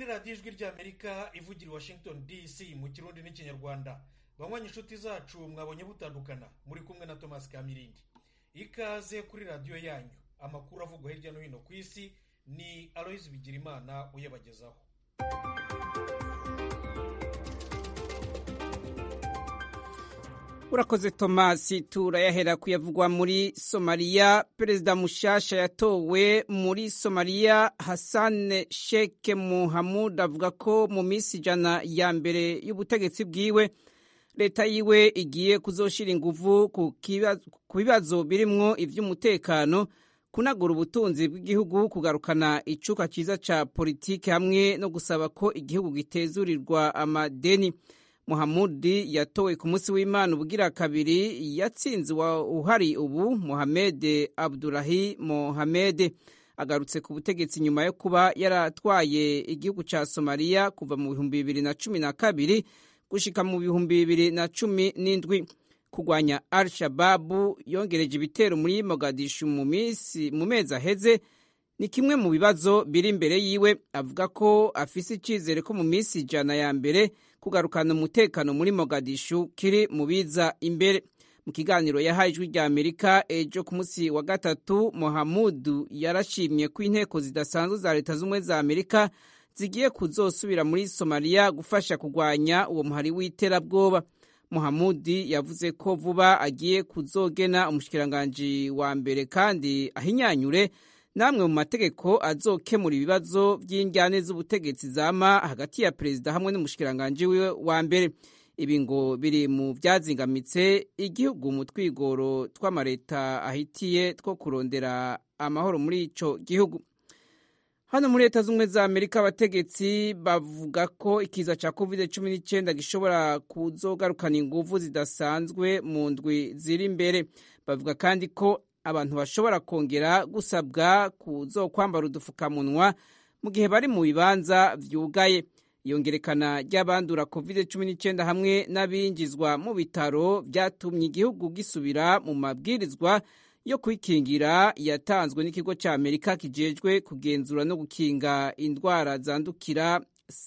radiyo ijwi ry'amerika ivugira i washington dc mu kirundi n'ikinyarwanda banywanyi inshuti zacu mwabonye butandukana muri kumwe na thomas kamirindi ikaze kuri radiyo yanyu amakuru avugwa hirya no hino ku isi ni aloyizi bigirimana uyabagezaho urakoze tomasi turayahera kuyavugwa muri somaliya perezida mushasha yatowe muri somaliya hassan sheke muhamud avuga ko mu minsi ijana ya mbere y'ubutegetsi bwiwe leta yiwe igiye kuzoshira inguvu ku bibazo birimwo ivy'umutekano kunagura ubutunzi bw'igihugu kugarukana icuka ciza ca politiki hamwe no gusaba ko igihugu gitezurirwa amadeni muhamudi yatowe ku munsi w'imana ubugira kabiri yatsinze uhari ubu mohamed abdulahi mohamed agarutse ku butegetsi nyuma yo kuba yaratwaye igihugu ca somaliya kuva mu bihumbi bibiri na cumi na kabiri gushika mu bihumbi bibiri na cumi n'indwi kurwanya al shababu yongereje ibitero muri mogadishu mu mezi aheze ni kimwe mu bibazo biri imbere yiwe avuga ko afise icizere ko mu minsi ijana ya mbere kugarukana umutekano muri mogadishu kiri mu biza imbere mu kiganiro yahaye ijwi rya amerika ejo ku munsi wa gatatu mohamudu yarashimye ko inteko zidasanzwe za leta z'ubumwe za amerika zigiye kuzosubira muri somaliya gufasha kurwanya uwo muhari w'iterabwoba muhamudi yavuze ko vuba agiye kuzogena umushikiranganji wa mbere kandi ahinyanyure namwe mu mategeko azokemura ibibazo by'injyane z'ubutegetsi zama hagati ya perezida hamwe n'umushikiranganji wiwe wa mbere ibi ngo biri mu byazingamitse igihugu mu twigoro tw'amareta ahitiye two kurondera amahoro muri ico gihugu hano muri leta z'ubumwe za amerika abategetsi bavuga ko ikiza cya covid cumi n'icyenda gishobora kuzogarukana inguvu zidasanzwe mu ndwi ziri imbere bavuga kandi ko abantu bashobora kongera gusabwa kuzokwambara udupfukamunwa mu gihe bari mu bibanza vyugaye iyongerekana ry'abandura covid cumi n'icyenda hamwe n'abinjizwa mu bitaro byatumye igihugu gisubira mu mabwirizwa yo kwikingira yatanzwe n'ikigo cya amerika kijejwe kugenzura no gukinga indwara zandukira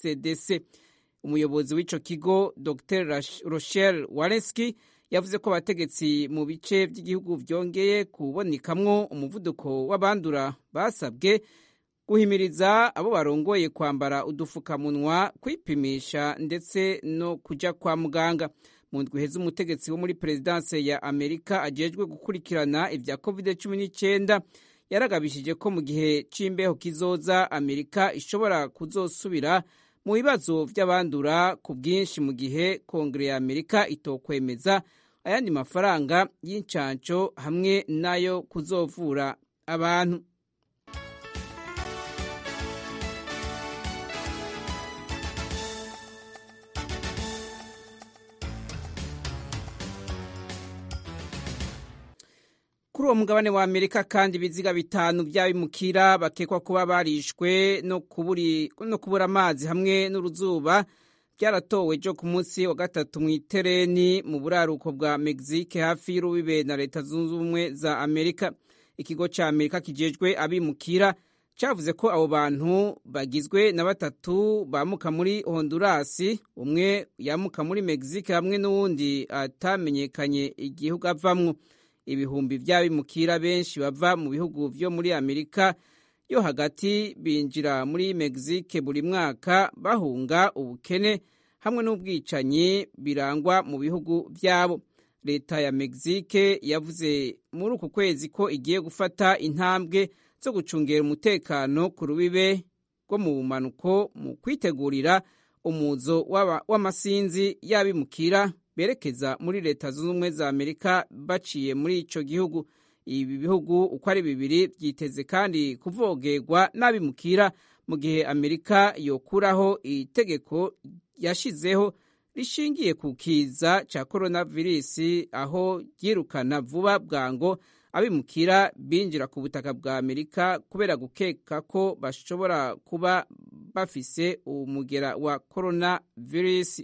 cdc umuyobozi w'ico kigo dr rochelle walenski yavuze ko abategetsi mu bice by'igihugu byongeye kubonekamwo umuvuduko w'abandura basabwe guhimiriza abo barongoye kwambara udufukamunwa kwipimisha ndetse no kuja kwa muganga mu ndwi heza umutegetsi wo muri perezidanse ya amerika ajejwe gukurikirana ibya covid cumi n'icyenda yaragabishije ko mu gihe c'imbeho kizoza amerika ishobora kuzosubira mu bibazo vy'abandura ku bwinshi mu gihe kongere ya amerika itokwemeza ayandi mafaranga y'incanco hamwe n'ayo kuzovura abantu kuri uwo mugabane wa amerika kandi ibiziga bitanu by'abimukira bakekwa kuba barishwe no kubura amazi hamwe n'uruzuba byaratowe ejo ku munsi wa gatatu mu itereni mu buraruko bwa mexique hafi y'urubibe na leta zunze ubumwe za amerika ikigo cya amerika kijejwe abimukira cyavuze ko abo bantu bagizwe na batatu bamuka muri hondurasi umwe yamuka muri mexique hamwe n'uwundi atamenyekanye igihugu avamwo ibihumbi by'abimukira benshi bava mu bihugu byo muri amerika yo hagati binjira muri mexique buri mwaka bahunga ubukene hamwe n'ubwicanyi birangwa mu bihugu byabo leta ya mexique yavuze muri uku kwezi ko igiye gufata intambwe zo gucungera umutekano ku rubibe rwo mu bumanuko mu kwitegurira umuzo w'amasinzi y'abimukira berekeza muri leta zunze ubumwe za amerika baciye muri ico gihugu ibi bihugu uko ari bibiri byiteze kandi kuvogerwa n'abimukira mu gihe amerika yokuraho itegeko yashizeho rishingiye ku kiza ca coronavirus aho ryirukana vuba bwango abimukira binjira ku butaka bwa amerika kubera gukeka ko bashobora kuba bafise umugera wa coronavirus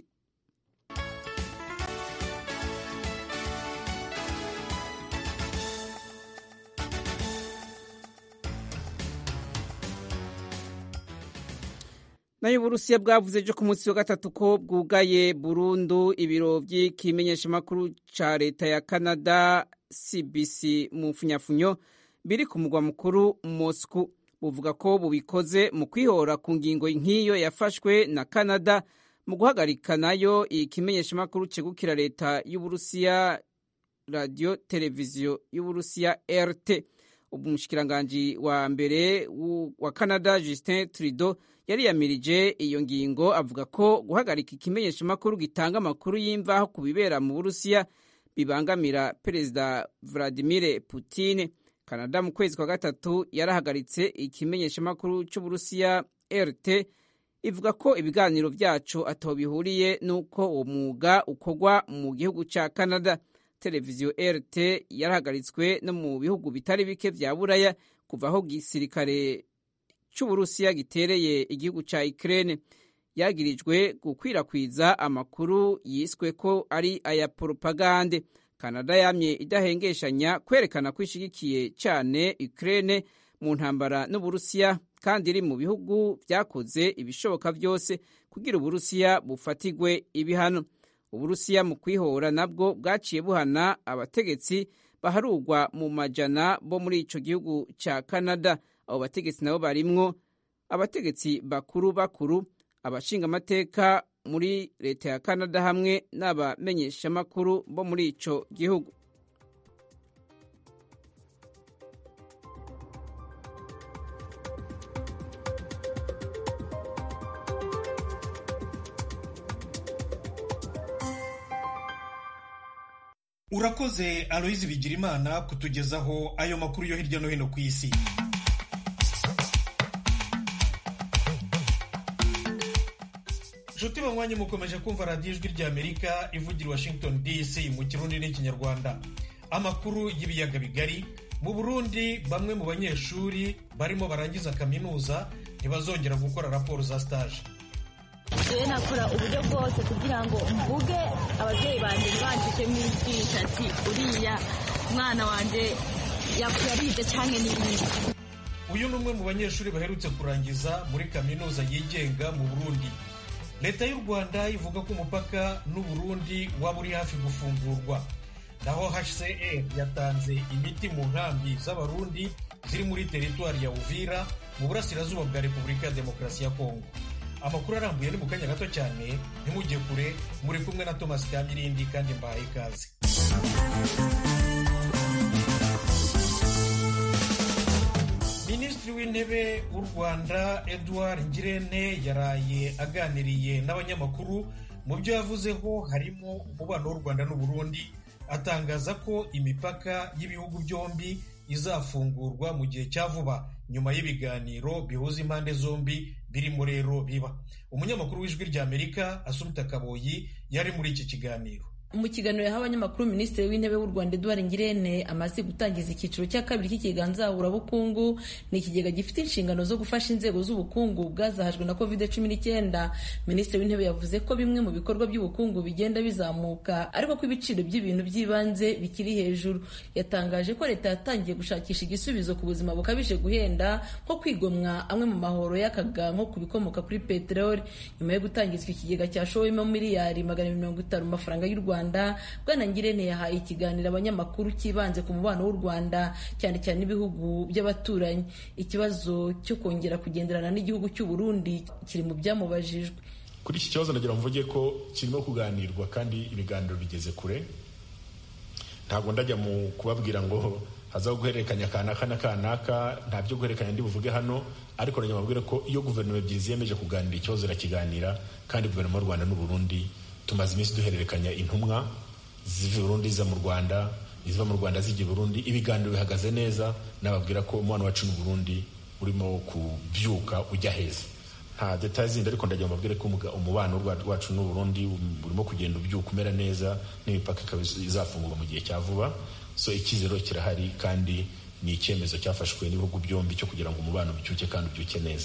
nayo uburusiya bwavuze ejo ku munsi wa gatatu ko bwugaye burundu ibiro by'ikimenyeshamakuru ca leta ya canada cbc mu mfunyafunyo biri ku mugwa mukuru moscou buvuga ko bubikoze mu kwihora ku ngingo nk'iyo yafashwe na canada mu guhagarika nayo ikimenyeshamakuru cegukira leta y'uburusiya radiyo televiziyo y'uburusiya rt umushikiranganji wa mbere wa canada justin trudeau yari yamirije iyo ngingo avuga ko guhagarika ikimenyeshamakuru gitanga amakuru y'imvaho ku bibera mu burusiya bibangamira perezida vladimir putin canada mu kwezi kwa gatatu yarahagaritse ikimenyeshamakuru cy'uburusiya rt ivuga ko ibiganiro byacu ataho bihuriye n'uko uwo mwuga ukorwa mu gihugu cya canada televiziyo rt yarahagaritswe no mu bihugu bitari bike vya buraya kuva aho gisirikare cy'uburusiya gitereye igihugu cya ukraine yagirijwe gukwirakwiza amakuru yiswe ko ari aya poropagande canada yamye idahengeshanya kwerekana ko ishigikiye cyane ukraine mu ntambara n'uburusiya kandi iri mu bihugu byakoze ibishoboka byose kugira uburusiya bufatigwe ibihano uburusiya mu kwihora nabwo bwaciye buhana abategetsi baharugwa mu majana bo muri ico gihugu ca canada abo bategetsi nabo barimwo abategetsi bakuru bakuru abashingamateka muri leta ya canada hamwe n'abamenyeshamakuru bo muri ico gihugu urakoze aloyizi bigirimana kutugezaho ayo makuru yo hirya no hino ku isi nshuti banywanyi mukomeje kumva radiyo ijwi ry'amerika ivugira washington dc mu kirundi n'ikinyarwanda amakuru y'ibiyaga bigari mu burundi bamwe mu banyeshuri barimo barangiza kaminuza ntibazongera gukora raporo za stage rero nakora uburyo bwose kugira ngo mvuge ababyeyi banjye ntibandike mwigisha ati uriya mwana wanjye yarize cyane n'ibindi uyu ni umwe mu banyeshuri baherutse kurangiza muri kaminuza yigenga mu burundi leta y'u rwanda ivuga ko umupaka n'uburundi waba uri hafi gufungurwa naho hcr yatanze imiti mu nkambi z'abarundi ziri muri teritwari ya uvira mu burasirazuba bwa repubulika ya demokarasi ya kongo amakuru arambuye ni mu kanya gato cyane ntimujye kure muri kumwe na thomas kamirindi kandi mbahaye ikaze minisitiri w'intebe w'u rwanda edouard ngirente yaraye aganiriye n'abanyamakuru mu byo yavuzeho harimo umubano w'u rwanda n'uburundi atangaza ko imipaka y'ibihugu byombi izafungurwa mu gihe cya vuba nyuma y'ibiganiro bihuza impande zombi birimo rero biba umunyamakuru w'ijwi ry'amerika asumita kaboyi yari muri iki kiganiro mu kiganiro yahawe abanyamakuru minisitiri w'intebe w'u rwanda eduard ngirente amaze gutangiza icyiciro cya kabiri cy'ikiganzahurabukungu ni ikigega gifite inshingano zo gufasha inzego z'ubukungu bwazahajwe na covid cumi n'icyenda minisitiri w'intebe yavuze ko bimwe mu bikorwa by'ubukungu bigenda bizamuka ariko ko ibiciro by'ibintu by'ibanze bikiri hejuru yatangaje ko leta yatangiye gushakisha igisubizo ku buzima bukabije guhenda nko kwigomwa amwe mu mahoro y'akaga nko ku bikomoka kuri peteroli nyuma yo gutangizwa ikigega cyashowemo miliyari magana mirongo itanu mu mafaranga y'u rwanda rwanda bwana ngirente yahaye ikiganiro abanyamakuru cyibanze ku mubano w'u rwanda cyane cyane n'ibihugu by'abaturanyi ikibazo cyo kongera kugenderana n'igihugu cy'u burundi kiri mu byamubajijwe kuri iki kibazo nagira mvuge ko kirimo kuganirwa kandi ibiganiro bigeze kure ntabwo ndajya mu kubabwira ngo hazaho guhererekanya kanaka na kanaka nta byo guhererekanya ndi buvuge hano ariko nagira mubwire ko iyo guverinoma ebyiri ziyemeje kuganira ikibazo irakiganira kandi guverinoma y'u rwanda n'uburundi tumaze iminsi duhererekanya intumwa ziva i burundi ziza mu rwanda iziva mu rwanda zijya i burundi ibiganiro bihagaze neza nababwira ko umwana wacu n'u burundi urimo kubyuka ujya heza nta detaye zindi ariko ndagira mbabwire ko umubano wacu n'u burundi urimo kugenda ubyuka umera neza n'imipaka ikaba izafungurwa mu gihe cya vuba so icyizero kirahari kandi ni icyemezo cyafashwe n'ibihugu byombi cyo kugira ngo umubano ubyuke kandi ubyuke neza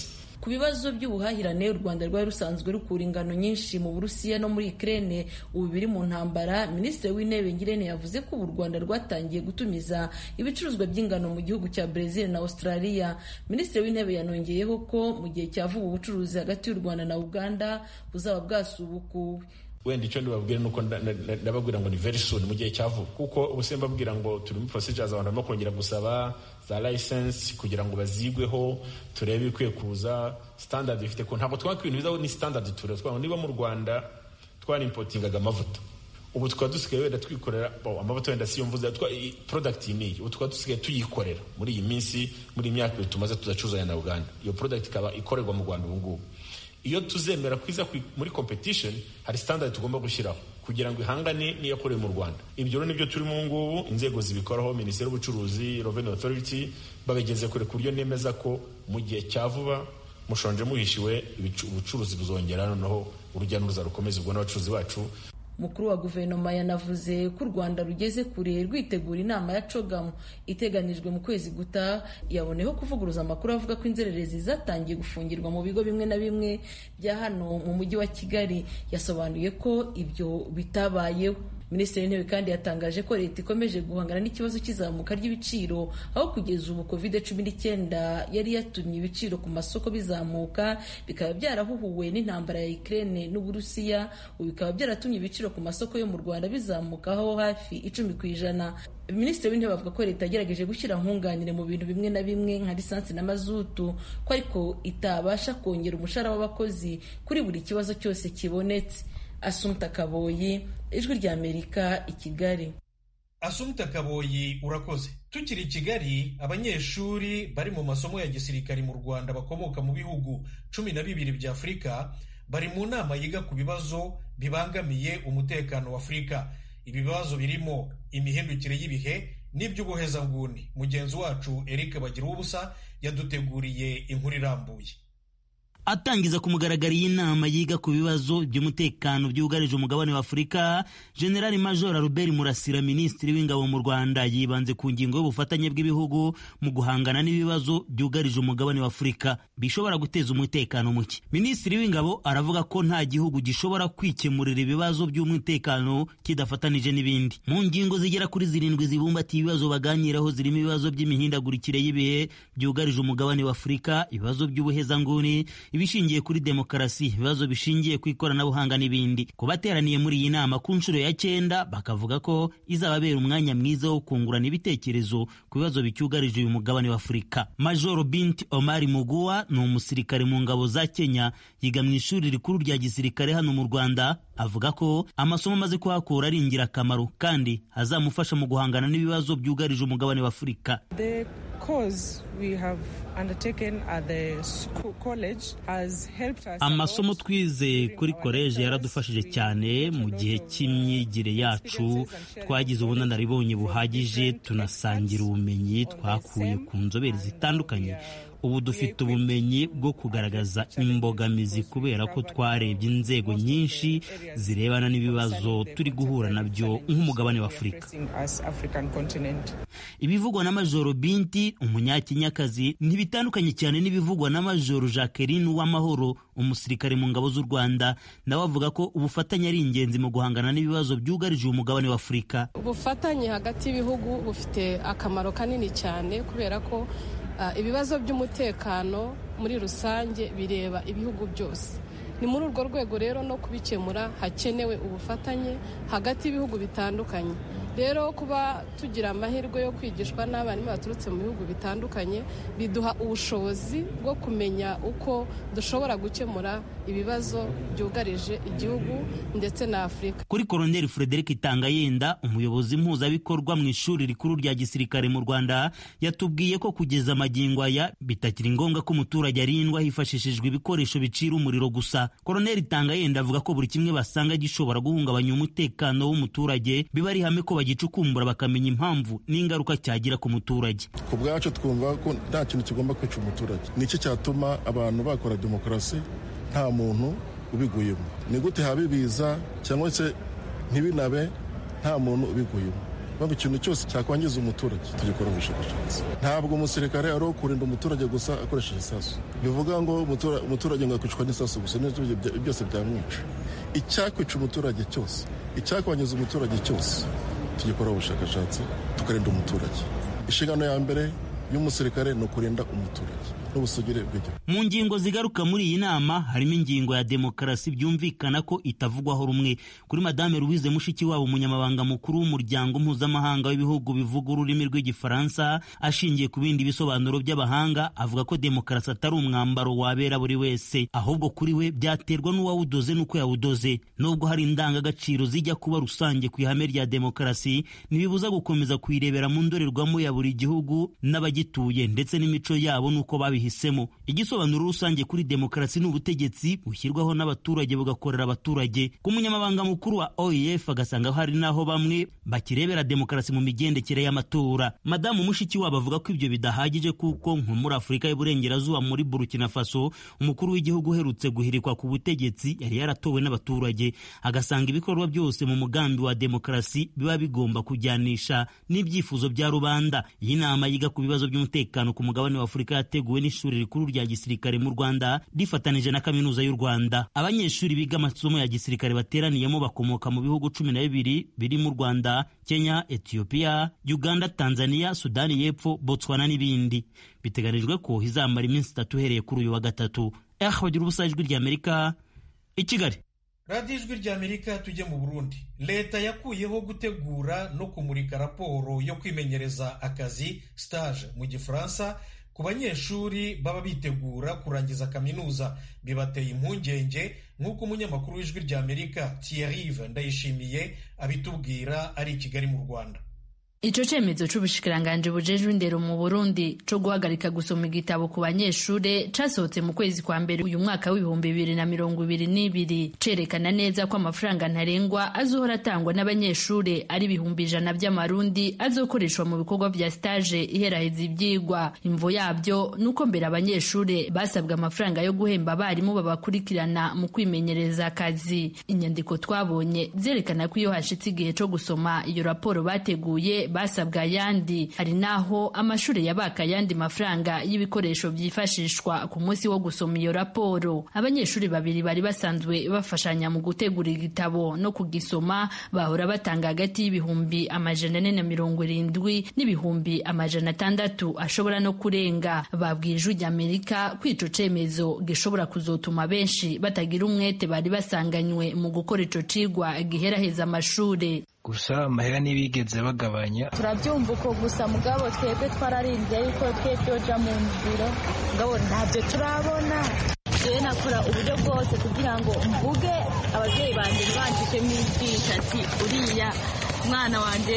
ku bibazo by'ubuhahirane u rwanda rwari rusanzwe rukura ingano nyinshi mu burusiya no muri ukraine ubu biri mu ntambara minisitiri w'intebe ngirente yavuze ko ubu u rwanda rwatangiye gutumiza ibicuruzwa by'ingano mu gihugu cya brezil na australia minisitiri w'intebe yanongeyeho ko mu gihe cya vuba ubucuruzi hagati y'u rwanda na uganda buzaba bwasubukuwe wenda icyo ndibabwira ni uko ndababwira ngo ni very soon mu gihe cya vuba kuko ubu se mbabwira ngo turi muri procedures abantu barimo kongera gusaba za license kugira ngo bazigweho turebe ibikwiye kuza standard bifite ko ntabwo twaka ibintu bizaho ni standard tureba twabona niba mu rwanda twarimpotingaga amavuta ubu tukaba dusigaye wenda twikorera amavuta wenda si yo mvuze product iyi niyi ubu tukaba dusigaye tuyikorera muri iyi minsi muri iyi myaka ibiri tumaze tuzacuzanya na uganda iyo product ikaba ikorerwa mu rwanda ubu ngubu iyo tuzemera kwiza muri competition hari standard tugomba gushyiraho kugira ngo ihangane n'iyakorewe mu rwanda ibyo rero nibyo turimo ubu ngubu inzego zibikoraho minisiteri y'ubucuruzi revenue authority babigeze kure ku buryo nemeza ko mu gihe cya vuba mushonje muhishiwe ubucuruzi buzongera noneho urujya n'uruza rukomeza ubwo n'abacuruzi bacu umukuru wa guverinoma yanavuze ko u rwanda rugeze kure rwitegura inama ya cogamu iteganijwe mu kwezi gutaha yaboneyeho kuvuguruza amakuru avuga ko inzererezi zatangiye gufungirwa mu bigo bimwe na bimwe bya hano mu mujyi wa kigali yasobanuye ko ibyo bitabayeho minisitiri w'intebe kandi yatangaje ko leta ikomeje guhangana n'ikibazo cy'izamuka ry'ibiciro aho kugeza ubu covid cumi n'icyenda yari yatumye ibiciro ku masoko bizamuka bikaba byarahuhuwe n'intambara ya Ukraine n'uburusiya ubu bikaba byaratumye ibiciro ku masoko yo mu rwanda bizamukaho hafi icumi ku ijana minisitiri w'intebe avuga ko leta yagerageje gushyira nkunganire mu bintu bimwe na bimwe nka lisansi n'amazutu ko ariko itabasha kongera umushahara w'abakozi kuri buri kibazo cyose kibonetse asumta kaboyi ijwi ry'amerika i kigali asumta kaboyi urakoze tukiri i kigali abanyeshuri bari mu masomo ya gisirikari mu rwanda bakomoka mu bihugu cumi na bibiri bya afurika bari mu nama yiga ku bibazo bibangamiye umutekano wa afurika ibi bibazo birimo imihindukire y'ibihe n'iby'ubuhezanguni mugenzi wacu eric bagira ubusa yaduteguriye inkuru irambuye atangiza ku mugaragaro iyi nama yiga ku bibazo by'umutekano byugarije umugabane wa afurika generali major albert murasira minisitiri w'ingabo mu rwanda yibanze ku ngingo y'ubufatanye bw'ibihugu mu guhangana n'ibibazo byugarije umugabane wa afurika bishobora guteza umutekano muke minisitiri w'ingabo aravuga ko nta gihugu gishobora kwikemurira ibibazo by'umutekano kidafatanije n'ibindi mu ngingo zigera kuri zirindwi zibumbatiye ibibazo baganiraho zirimo ibibazo by'imihindagurikire y'ibihe byugarije umugabane wa afurika ibibazo by'ubuhezanguni ibishingiye kuri demokarasi ibibazo bishingiye ku ikoranabuhanga n'ibindi ku bateraniye muri iyi nama ku nshuro ya cyenda bakavuga ko izababera umwanya mwiza wo kungurana ibitekerezo ku bibazo bicyugarije uyu mugabane wa afurika major binti omari muguwa ni umusirikare mu ngabo za kenya yiga mu ishuri rikuru rya gisirikare hano mu rwanda avuga ko amasomo amaze kuhakura ari ingirakamaro kandi azamufasha mu guhangana n'ibibazo byugarije umugabane wa afurika amasomo twize kuri koleji yaradufashije cyane mu gihe cy'imyigire yacu twagize ubunararibonye buhagije tunasangira ubumenyi twakuye ku nzobere zitandukanye ubu dufite ubumenyi bwo kugaragaza imbogamizi kubera ko twarebye inzego nyinshi zirebana n'ibibazo turi guhura nabyo nk'umugabane wa afurika ibivugwa na majoro binti umunyakenyakazi ntibitandukanye cyane n'ibivugwa na majoro jacqueline w'amahoro umusirikare mu ngabo z'u rwanda nawe avuga ko ubufatanye ari ingenzi mu guhangana n'ibibazo byugarije umugabane wa afurika ubufatanye hagati y'ibihugu bufite akamaro kanini cyane kubera ko ibibazo by'umutekano muri rusange bireba ibihugu byose ni muri urwo rwego rero no kubikemura hakenewe ubufatanye hagati y'ibihugu bitandukanye rero kuba tugira amahirwe yo kwigishwa n'abarimu baturutse mu bihugu bitandukanye biduha ubushobozi bwo kumenya uko dushobora gukemura ibibazo byugarije igihugu ndetse na afurika kuri koroneli frederic tangayenda umuyobozi mpuzabikorwa mu ishuri rikuru rya gisirikare mu rwanda yatubwiye ko kugeza amagingo aya bitakiri ngombwa ko umuturage arindwa hifashishijwe ibikoresho bicira umuriro gusa koroneli tangayenda avuga ko buri kimwe basanga gishobora guhungabanya umutekano w'umuturage biba ari ihame ko bagicukumbura bakamenya impamvu n'ingaruka cyagira ku muturage ku bwacu twumva ko nta kintu kigomba kwica umuturage nicyo cyatuma abantu bakora demokarasi nta muntu ubiguyemo ni gute haba ibiza cyangwa se ntibinabe nta muntu ubiguyemo baba ikintu cyose cyakwangiza umuturage tugikora ubushakashatsi ntabwo umusirikare ari uwo kurinda umuturage gusa akoresheje isasu bivuga ngo umuturage ngo yakwicwa n'isasu gusa byose byamwica icyakwica umuturage cyose icyakwangiza umuturage cyose tugikora ubushakashatsi tukarinda umuturage inshingano ya mbere y'umusirikare ni ukurinda umuturage n'ubusugire bw'igihugu mu ngingo zigaruka muri iyi nama harimo ingingo ya demokarasi byumvikana ko itavugwaho rumwe kuri madame louise mushikiwabo umunyamabanga mukuru w'umuryango mpuzamahanga w'ibihugu bivuga ururimi rw'igifaransa ashingiye ku bindi bisobanuro by'abahanga avuga ko demokarasi atari umwambaro wabera buri wese ahubwo kuri we byaterwa n'uwawudoze n'uko yawudoze nubwo hari indangagaciro zijya kuba rusange ku ihame rya demokarasi ntibibuza gukomeza kuyirebera mu ndorerwamo ya buri gihugu n'abagituye ndetse n'imico yabo n'uko babihi babihisemo igisobanuro rusange kuri demokarasi ni ubutegetsi bushyirwaho n'abaturage bugakorera abaturage ku munyamabanga mukuru wa oef agasanga hari n'aho bamwe bakirebera demokarasi mu migendekere y'amatora madamu mushikiwabo avuga ko ibyo bidahagije kuko nko muri afurika y'uburengerazuba muri burkina faso umukuru w'igihugu uherutse guhirikwa ku butegetsi yari yaratowe n'abaturage agasanga ibikorwa byose mu mugambi wa demokarasi biba bigomba kujyanisha n'ibyifuzo bya rubanda iyi nama yiga ku bibazo by'umutekano ku mugabane wa afurika yateguwe n'ishuri rikuru rya gisirikare mu Rwanda rifatanije na kaminuza y'u Rwanda abanyeshuri biga amasomo ya gisirikare bateraniyemo bakomoka mu bihugu cumi na bibiri biri mu Rwanda Kenya Ethiopia Uganda Tanzania Sudani y'Epfo Botswana n'ibindi biteganijwe ko izamara iminsi itatu uhereye kuri uyu wa gatatu eh bagira ubusa ijwi rya Amerika i Kigali radiyo ijwi rya amerika tujye mu burundi leta yakuyeho gutegura no kumurika raporo yo kwimenyereza akazi stage mu gifaransa ku banyeshuri baba bitegura kurangiza kaminuza bibateye impungenge nk'uko umunyamakuru w'ijwi rya amerika Thierry ndayishimiye abitubwira ari i kigali mu rwanda Ico cemezo c'ubushikiranganje bujejwe indero mu Burundi co guhagarika gusoma igitabo ku banyeshure casohotse mu kwezi kwa mbere uyu mwaka w'ibihumbi bibiri na mirongo ibiri n'ibiri cerekana neza ko amafaranga ntarengwa azohora atangwa n'abanyeshure ari ibihumbi ijana vy'amarundi azokoreshwa mu bikorwa vya stage iheraheza ivyigwa imvo yavyo nuko mbere abanyeshure basabwa amafaranga yo guhemba abarimu babakurikirana mu kwimenyereza akazi inyandiko twabonye zerekana ko iyo hashitse igihe co gusoma iyo raporo bateguye basabwa ayandi hari naho amashuri yabaka ayandi mafaranga y'ibikoresho byifashishwa ku munsi wo gusoma iyo raporo abanyeshuri babiri bari basanzwe bafashanya mu gutegura igitabo no kugisoma bahora batanga hagati y'ibihumbi amajana ane na mirongo irindwi n'ibihumbi amajana atandatu ashobora no kurenga babwiye ijwi ry'amerika ko ico cemezo gishobora kuzotuma benshi batagira umwete bari basanganywe mu gukora ico cigwa giheraheza amashure gusa amahera ntibigeze bagabanya turabyumva uko gusa mugabo twebwe twararinze yuko twe byoja mu nzira mugabo ntabyo turabona jewe nakora uburyo bwose kugira ngo mvuge ababyeyi banjye ntibandikemo ibyisha ati uriya mwana wanjye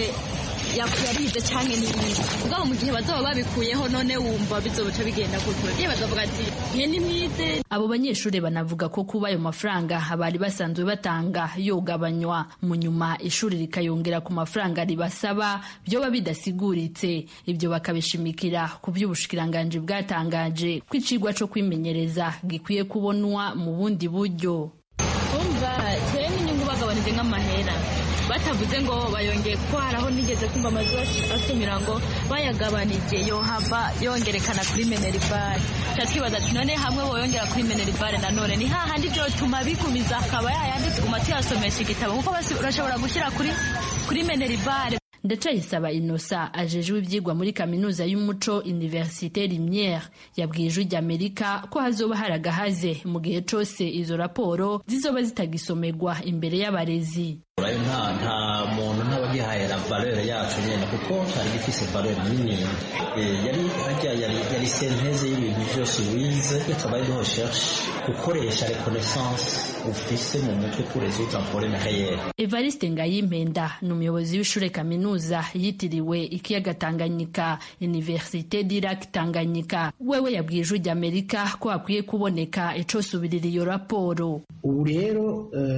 yarize cyane n'ibindi mugabo mu gihe bazaba babikuyeho none wumva bizoca bigenda gutyo ababyeyi bazavuga ati ihe ni mwize abo banyeshuri banavuga ko kuba ayo mafaranga bari basanzwe batanga yogabanywa mu nyuma ishuri rikayongera ku mafaranga ribasaba byoba bidasiguritse ibyo bakabishimikira ku by'ubushikiranganji bwatangaje ko icigwa co kwimenyereza gikwiye kubonwa mu bundi buryo umva twe n'inyungu bagabanije nk'amahera batavuze ngo bayongeye kuko hari aho nigeze kumva amazu asumira ngo bayagabanije yohava yongerekana kuri meneribare tuba twibaza ati none hamwe boyongera kuri meneribare nanone ni hahandi byotuma bigumiza akaba yayandi tuguma tuyasomesha igitabo kuko urashobora gushyira kuri kuri meneribare ndacayisaba inosa ajejwe ivyigwa muri kaminuza y'umuco universite rimyere yabwiye ijwi ry'amerika ko hazoba hari agahaze mu gihe cose izo raporo zizoba zitagisomerwa imbere y'abarezi urayo nta nta muntu ntaba agihahera valeur yacu nyene kuko cyari gifise valeur nini yari harya yari yari senteze y'ibintu byose wize iyo travail de recherche gukoresha reconnaissance ufise mu mutwe pour résoudre un problème réel Evariste Ngayimpenda ni umuyobozi w'ishure kaminuza yitiriwe ikiyaga Tanganyika Université d'Irak Tanganyika wewe yabwiye ijwi ry'Amerika ko hakwiye kuboneka icosubirira iyo raporo ubu rero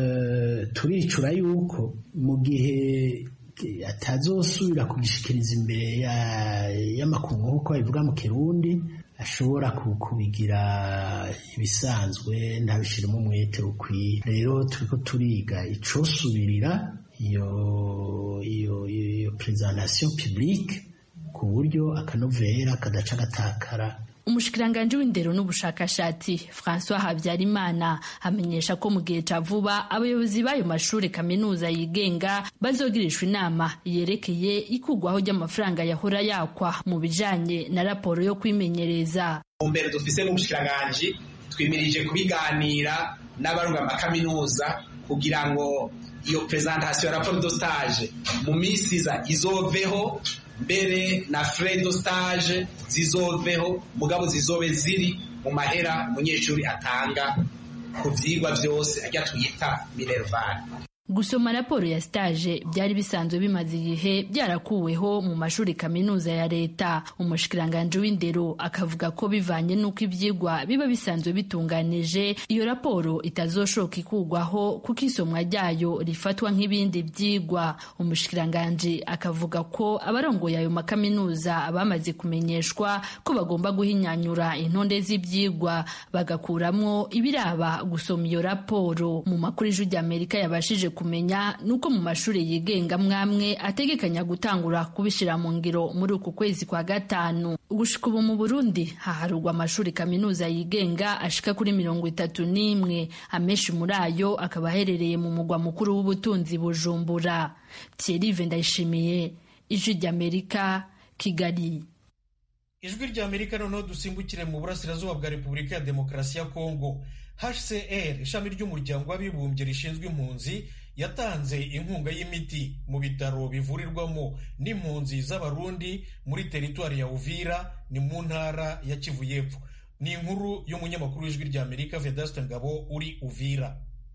uh, turicura yuko mu gihe atazosubira kugishikiriza imbere y'amakungu nk'uko babivuga mu kirundi ashobora kubigira ibisanzwe ntabishiremo umwete ukwiye rero turiko turiga icosubirira iyo iyo iyo presentation publique ku buryo akanovera kadaca gatakara umushikiranganji w'indero n'ubushakashatsi francois habyarimana amenyesha ko mu gihe ca vuba abayobozi b'ayo mashuri kaminuza yigenga bazogirishwa inama yerekeye ikugwaho ry'amafaranga yahora yakwa mu bijanye na raporo yo kwimenyereza mbere dufise n'umushikiranganji twimirije kubiganira n'abarunga amakaminuza kugira ngo iyo presentation ya raporo de stage mu minsi iza izoveho mbere na frais de stage zizoveho mugabo zizobe ziri mu mahera umunyeshuri atanga ku vyigwa vyose ajya twita minerval gusoma raporo ya stage byari bisanzwe bimaze igihe byarakuweho mu mashuri kaminuza ya leta umushikiranganji w'indero akavuga ko bivanye n'uko ibyigwa biba bisanzwe bitunganije iyo raporo itazoshoka ikugwaho kuko isomwa ryayo rifatwa nk'ibindi byigwa umushikiranganji akavuga ko abarongoye ayo makaminuza bamaze kumenyeshwa ko bagomba guhinyanyura intonde z'ibyigwa bagakuramwo ibiraba gusoma iyo raporo mu makuru ijwi ry'amerika yabashije kumenya nuko mu mashuri yigenga mwamwe ategekanya gutangura kubishira mu ngiro muri uku kwezi kwa gatanu gushika ubu mu burundi haharurwa amashuri kaminuza yigenga ashika kuri mirongo itatu n'imwe amenshi muri ayo akaba aherereye mu mugwa mukuru w'ubutunzi bujumbura thierry ndayishimiye ijwi ry'amerika kigali ijwi ry'amerika noneho dusimbukire mu burasirazuba bwa repubulika ya demokarasi ya kongo hcr ishami ry'umuryango w'abibumbye rishinzwe impunzi yatanze inkunga y'imiti mu bitaro bivurirwamo n'impunzi z'abarundi muri teritwari ya uvira ni mu ntara ya kivu y'epfo ni inkuru y'umunyamakuru w'ijwi ry'amerika vedaste ngabo uri uvira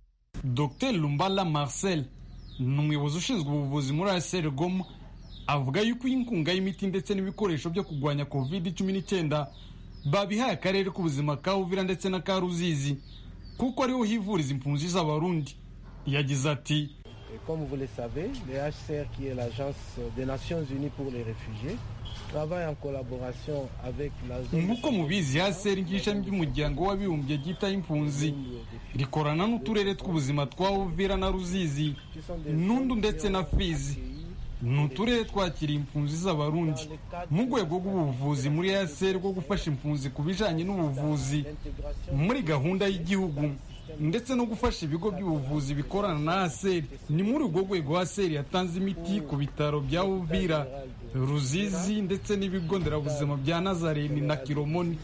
dr lumbala marcel ni umuyobozi ushinzwe ubuvuzi muri hcr goma avuga yuko inkunga y'imiti ndetse n'ibikoresho byo kurwanya covid cumi n'icyenda babihaye akarere k'ubuzima ka uvira ndetse na ka ruzizi kuko ariho hivuriza impunzi z'abarundi yagize ati comme vous le savez le hcr qui est l'agence des nations unies pour les réfugiés travaille en collaboration avec la zone nk'uko mubizi hcr nk'ishami ry'umuryango w'abibumbye ryitaho impunzi rikorana n'uturere tw'ubuzima twa uvira na ruzizi nundu ndetse na fizi ni uturere twakiriye impunzi z'abarundi mu rwego rw'ubuvuzi muri hcr rwo gufasha impunzi ku bijanye n'ubuvuzi muri gahunda y'igihugu ndetse no gufasha ibigo by'ubuvuzi bikorana na hcr ni muri urwo rwego hcr yatanze imiti ku bitaro bya uvira ruzizi ndetse n'ibigo nderabuzima bya nazareni na kiromoni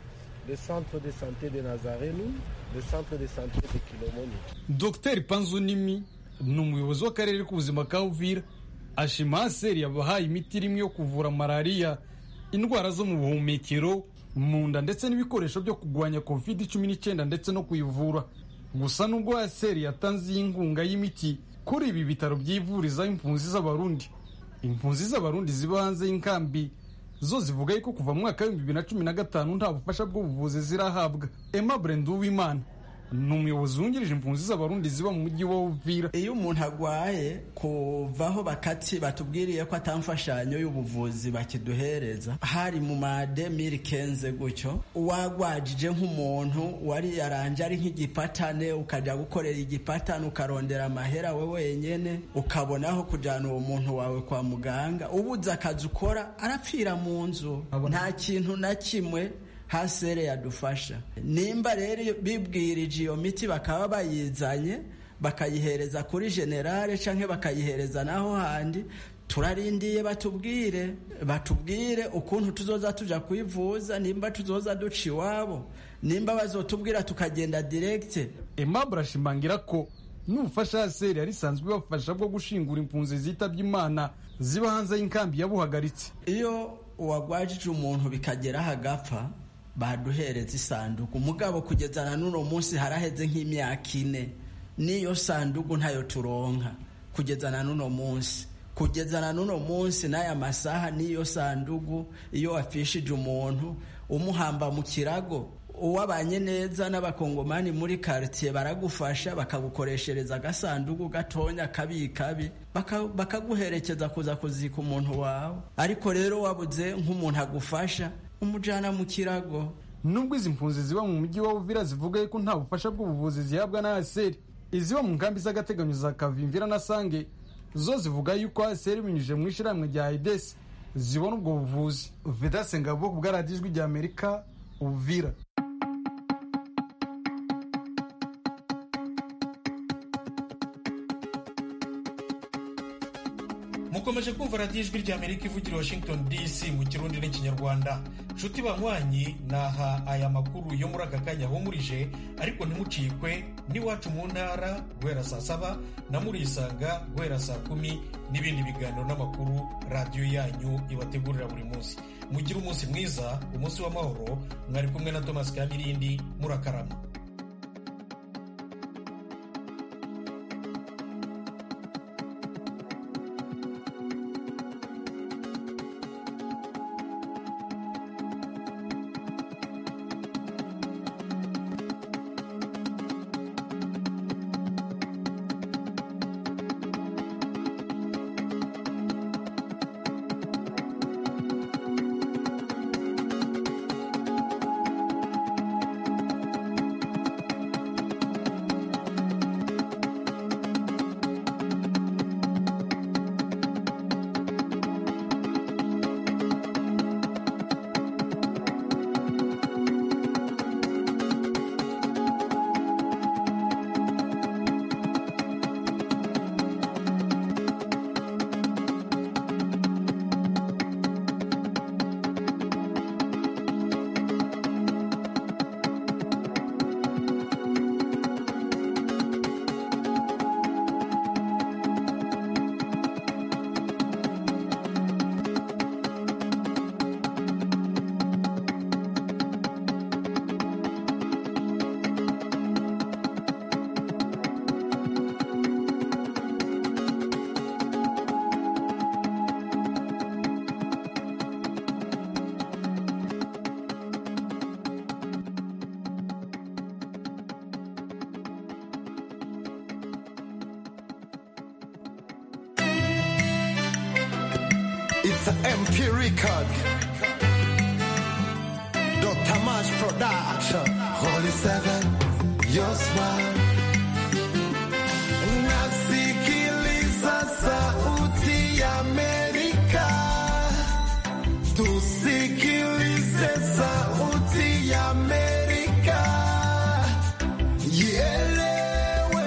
le centre de santé de nazarenu le centre de santé de kilomoni dr panzunimi ni umuyobozi w'akarere k'ubuzima ka uvira ashima haseri yabahaye imiti irimo yo kuvura malariya indwara zo mu buhumekero mu nda ndetse n'ibikoresho byo kurwanya covid cumi n'icyenda ndetse no kuyivura gusa nubwo haseri yatanze iyi nkunga y'imiti kuri ibi bitaro byivurizaho impunzi z'abarundi impunzi z'abarundi ziba hanze y'inkambi zo zivuga yuko kuva mu mwaka w'ibihumbi bibiri na cumi na gatanu nta bufasha bw'ubuvuzi zirahabwa emma uwimana ni umuyobozi wungirije impunzi z'abarundi ziba mu mujyi wa uvira iyo umuntu agwaye kuvaho bakati batubwiriye ko atamfashanyo y'ubuvuzi bakiduhereza hari mu mademiri kenze gutyo wagwajije nk'umuntu wari yaranje ari nk'igipatane ukajya gukorera igipatane ukarondera amahera we wenyene ukabonaho kujyana uwo muntu wawe kwa muganga ubuze akazi ukora arapfira mu nzu nta kintu na kimwe hasere yadufasha nimba rero bibwirije iyo miti bakaba bayizanye bakayihereza kuri generale cyangwa bakayihereza naho handi turarindiye batubwire batubwire ukuntu tuzoza tuja kwivuza nimba tuzoza duca iwabo nimba bazotubwira tukagenda direkite aimable ashimangira ko n'ubufasha haseri yari isanzwe ibafasha bwo gushingura impunzi zitabye imana ziba hanze y'inkambi yabuhagaritse iyo uwagwajije umuntu bikageraho agapfa baduhereza isanduku mugabo kugeza na n'uno munsi haraheze nk'imyaka ine n'iyo sanduku ntayo turonka kugeza na n'uno munsi kugeza na n'uno munsi n'aya masaha n'iyo sanduku iyo wapfishije umuntu umuhamba mu kirago uwabanye neza n'abakongomani muri karitsiye baragufasha bakagukoreshereza agasanduku gatonya kabi kabi bakaguherekeza kuza kuzika umuntu wawe ariko rero wabuze nk'umuntu agufasha umujana mu kirago nubwo izi mpunzi ziba mu mujyi wa uvira zivuga yuko nta bufasha bw'ubuvuzi zihabwa na aseri iziba mu nkambi z'agateganyo za kavimvira na sange zo zivuga yuko aseri binyujije mu ishyirahamwe rya idesi zibona ubwo buvuzi vedase ngabo ku bwaradiyo ijwi rya amerika uvira mukomeje kumva radiyo ijwi rya amerika ivugira washington dc mu kirundi n'ikinyarwanda nshuti banywanyi naha aya makuru yo muri aka kanya ahumurije ariko ntimucikwe n'iwacu mu ntara guhera saa saba na murisanga guhera saa kumi n'ibindi biganiro n'amakuru radiyo yanyu ibategurira buri munsi mugire umunsi mwiza umunsi w'amahoro mwari kumwe na thomas kamirindi murakarama It's an MP record. Dr. Mash Production. Holy Seven, your smile. Nasikiliza sauti ya Amerika. Tusikilize sauti ya Amerika. Ielewe,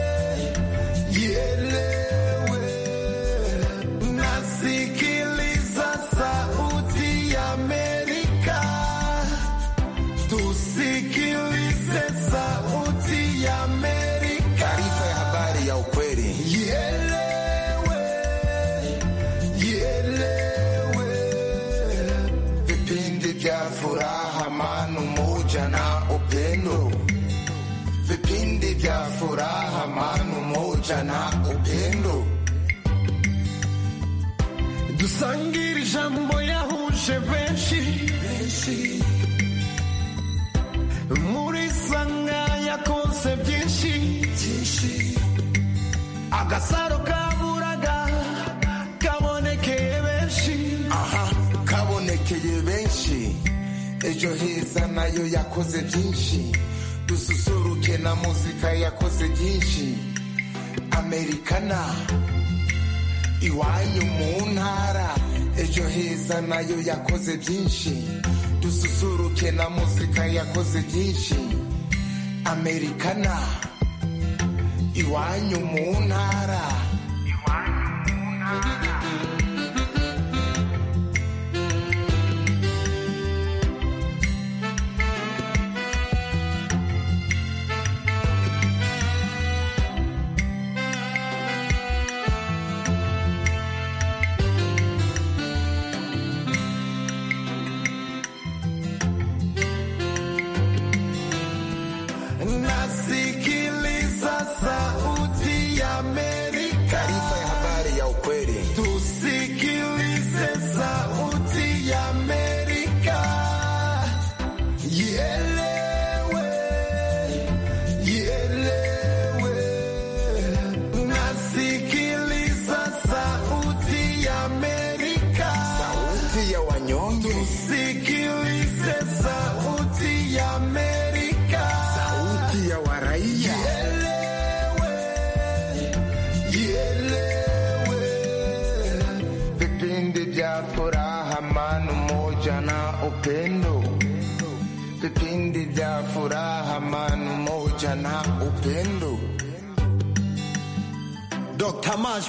ielewe. Nasikiliza sauti ya Amerika. Tusikilize sauti ya Amerika. Taarifa ya habari ya ukweli. Ielewe, ielewe. Vipindi vya furaha, amani, umoja na upendo. Vipindi vya furaha, amani, umoja na upendo. dusangire ijambo yahuje benshi muri sanga yakonse byinshi agasaro kaburaga kabonekeye benshi aha kabonekeye benshi ejo heza nayo yakoze byinshi dususuruke na muzika yakoze byinshi amerikana iwanyu mu ntara ejo heza nayo yakoze byinshi dususuruke na muzika yakoze byinshi amerikana iwanyu mu ntara nasikiliza sauti ya Amerika. vya furaha, amani, umoja na upendo. Vipindi vya furaha, amani, umoja na upendo. Dr. Mash